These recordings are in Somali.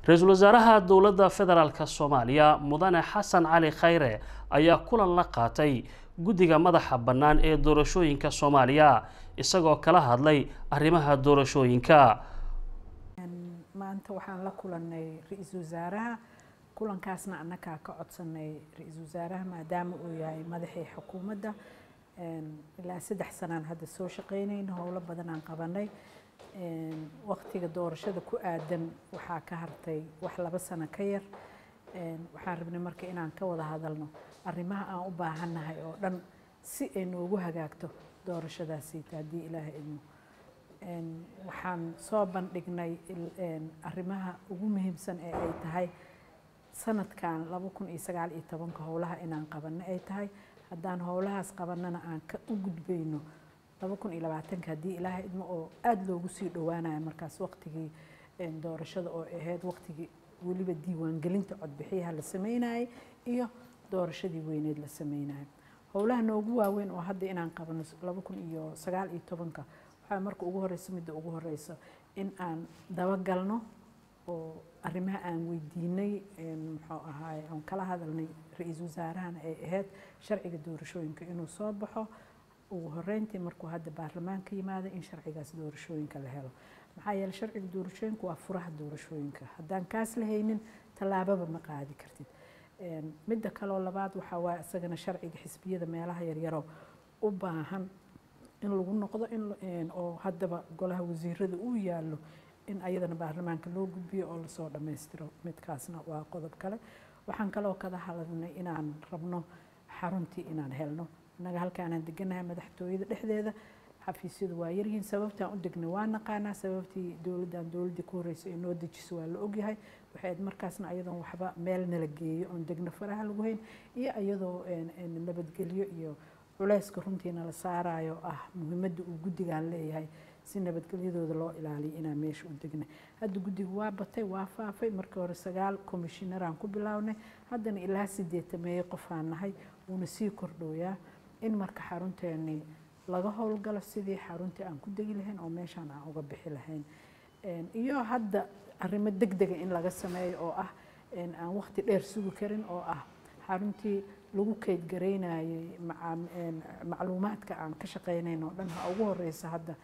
ra-iisul wasaaraha dowladda federaalk soomaaliya mudane xasan cali khayre ayaa kulan la qaatay guddiga madaxa bannaan ee doorashooyinka soomaaliya isagoo kala hadlay arrimaha doorashooyinka maanta waxaan la kulannay ra-iisul wasaaraha kulankaasna annagaa ka codsanay ra-iisul wasaaraha maadaama uu yahay madaxii xukuumadda ilaa saddex sanaan hadda soo shaqeynayna howlo badanaan qabanay waqtiga doorashada ku aadan waxaa ka hartay wax laba sano ka yar waxaan rabnay marka inaan ka wada hadalno arrimaha aan u baahannahay oo dhan si ay noogu hagaagto doorashadaasiita haddii ilaahay idmo waxaan soo bandhignay arrimaha ugu muhiimsan ee ay tahay sanadkan laba kun iyo sagaal iyo tobanka howlaha inaan qabanno ay tahay haddaan howlahaas qabannana aan ka u gudbayno laba kun iyo labaatanka haddii ilaahay idmo oo aada loogu sii dhowaanayo markaas waqtigii doorashada oo ahayd waqtigii weliba diiwaangelinta codbixiyaha la sameynayay iyo doorashadii weyneed la sameynayo howlaha noogu waaweyn oo hadda inaan qabano laba kun iyo sagaal iyo tobanka waxaa marka ugu horeysa midda ugu horeysa in aan dabagalno oo arrimaha aan weydiinay muxuu ahaay aan kala hadalnay ra-iisul wasaarahana ay ahayd sharciga doorashooyinka inuu soo baxo ugu horeyntii markuu hadda baarlamaanka yimaada in sharcigaas doorashooyinka la helo maxaa yeeley sharciga doorashooyinka waa furaha doorashooyinka haddaan kaas la haynin tallaababa ma qaadi kartid midda kaloo labaad waxaa waaya isagana sharciga xisbiyada meelaha yaryaroo u baahan in lagu noqdo in oo haddaba golaha wasiirada uu yaallo in ayadana baarlamaanka loo gudbiyo oo lasoo dhammaystiro midkaasna waa qodob kale waxaan kaloo kada hadalnay inaan rabno xaruntii inaan helno innaga halkaanaan deganahay madaxtooyada dhexdeeda xafiisyadu waa yaryihiin sababtaan u degnay waa naqaanaa sababtii dowladdan dowladdii ku horreysay ee noo dejiso waa la ogyahay waxayd markaasna ayadoon waxba meel nala geeyo oon degno faraha lagu hayn iyo iyadoo nabadgelyo iyo culayska runtiina la saarayo ah muhiimadda uu guddigan leeyahay si nabadgelyadooda loo ilaaliyo inaan meesha u degnay hadda guddigu waa batay waa faafay markii hore sagaal komishinaraan ku bilownay haddana ilaa sideetameeye qofaan nahay wuuna sii kordhooyaa in marka xarunteennii laga howlgalo sidii xaruntii aan ku degi lahayn oo meeshaan aan uga bixi lahayn iyo hadda arrimo deg dega in laga sameeyo oo ah aan waqti dheer sugi karin oo ah xaruntii lagu keydgaraynayay macluumaadka aan ka shaqeynayn oo dhan ha ugu horeysa hadda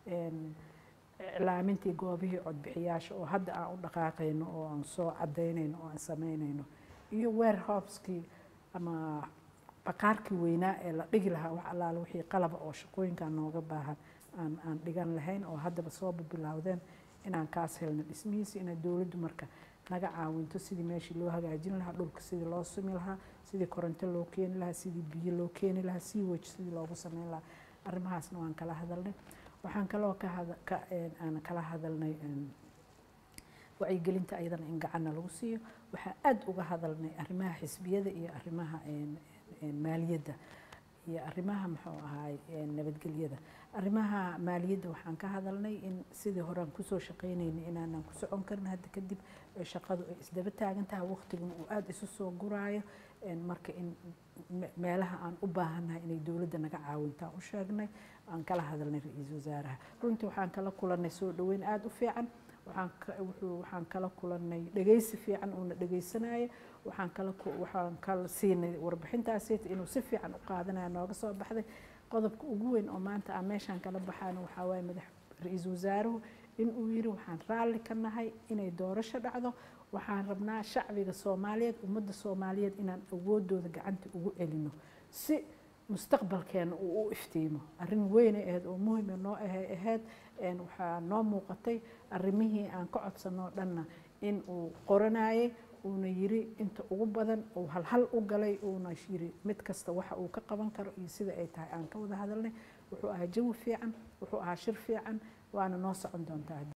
iclaamintii goobihii codbixiyaasha oo hadda aan u dhaqaaqayno oo aan soo cadaynayno oo aan sameynayno iyo warehouskii ama baqaarkii weynaa ee la dhigi lahaa wax allaale wixii qalaba oo shaqooyinkan nooga baahan aan aan dhigan lahayn oo haddaba sooba bilowdeen inaan kaas helno dhismihiisi inay dowladdu marka naga caawinto sidii meeshii loo hagaajin lahaa dhulka sidii loo sumi lahaa sidii koronto loo keeni lahaa sidii biyo loo keeni lahaa sii wej sidii loogu sameyn lahaa arrimahaasna waan kala hadalnay waxaan kaloo aan kala hadalnay wacyigelinta ayadana in gacanna lagu siiyo waxaan aada uga hadalnay arrimaha xisbiyada iyo arrimaha maaliyadda iyo arrimaha muxuu ahaay nabadgelyada arrimaha maaliyadda waxaan ka hadalnay in sidii horean kusoo shaqeynaynay inaanan ku socon karin hadda kadib shaqadu ay isdaba taagan tahay waqtiguna uu aada isu soo guraayo marka in meelaha aan u baahannahay inay dowladda naga caawintaan u sheegnay aan kala hadalnay ra-iisul wasaaraha runtii waxaan kala kulannay soo dhaweyn aada u fiican waxaan kala kulannay dhegeysi fiican uuna dhegeysanaya waxaan kala waxaan kala siinay warbixintaasi inuu si fiican u qaadanaya nooga soo baxday qodobka ugu weyn oo maanta aan meeshaan kala baxaana waxaa waaye madax ra-iisul wasaaruhu in uu yiri waxaan raalli ka nahay inay doorasho dhacdo waxaan rabnaa shacbiga soomaaliyeed ummadda soomaaliyeed inaan awoodooda gacanta ugu celino si mustaqbalkeena uu u iftiimo arrin weynay ahayd oo muhima noo ahay ahayd waxaa noo muuqatay arrimihii aan ka codsanoo dhanna in uu qoranayay uuna yiri inta ugu badan uu halhal u galay uuna yiri mid kasta waxa uu ka qaban karo iyo sida ay tahay aan ka wada hadalnay wuxuu ahaa jawi fiican wuxuu ahaa shir fiican waana noo socon doontaa